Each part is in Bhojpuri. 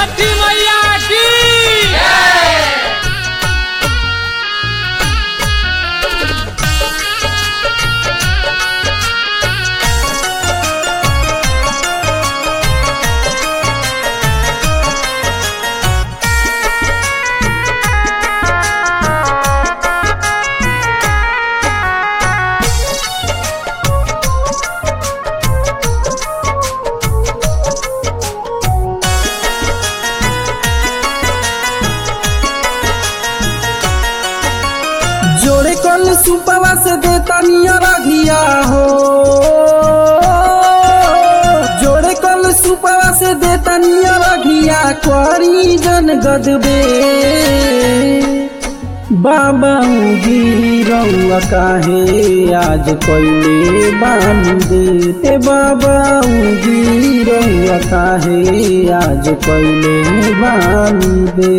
छठी मैया की जोड़े कल सुपवा से देता निया रघिया हो जोड़े कल सुपवा से देता निया रघिया करी जन गदबे बाबा गिरौआ काहे आज कैले बान देते बाबा गिरौआ काहे आज कैले बान दे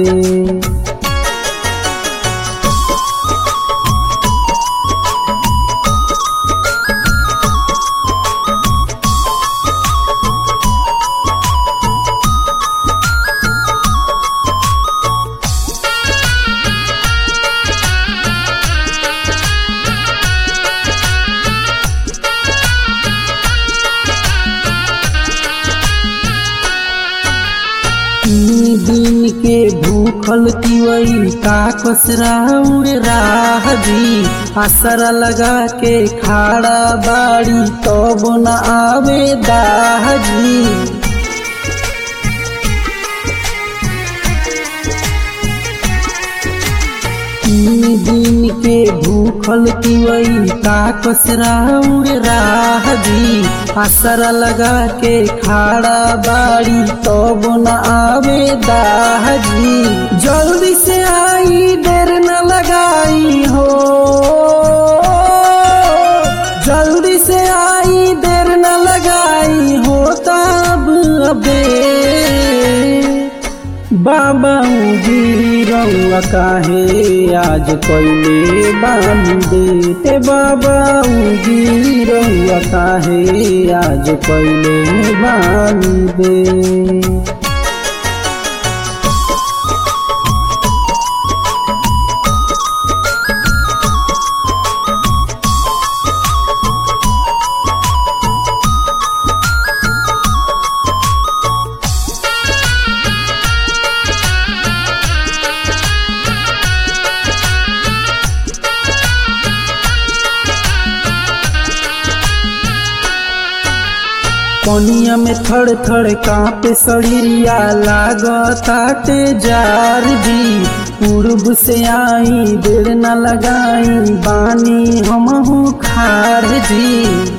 तीन दिन के भूखल तिवई का कसरा उड़ राह जी असरा लगा के खाड़ा बाड़ी तब न आवे दाह जी तीन दिन के भूखल तिवई का कसरा उड़ राह जी असरा लगा के खाड़ा बाड़ी तब न आवे दाह जी जल्दी से आई देर न लगाई हो जल्दी से आई देर न लगाई हो तब अबे बाबा गिरौआ काहे आज कैले बान देते बाबा गिरौआ काहे आज कैले बान दे पनिया में थड़ थड़ कांपे सड़िया लागताटे जार जी पूर्व से आई देर न लगाई बानी हमहू खार जी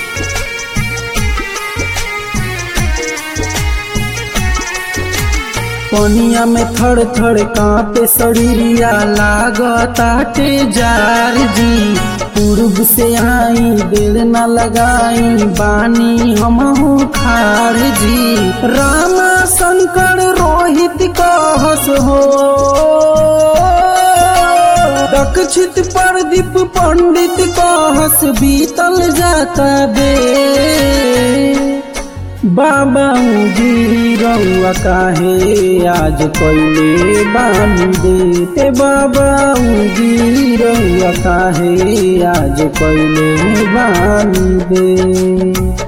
पनिया में थड़ थड़ कांपे सड़िया लागताटे जार जी पूर्व से आई दिल न लगाई बानी हमहू खार जी रामा शंकर रोहित कहस हो दक्षित प्रदीप पंडित कहस बीतल जाता बे बाबा गिरौआ काहे आज कैले बान देते बाबा गिरौआ काहे आज कैले बान दे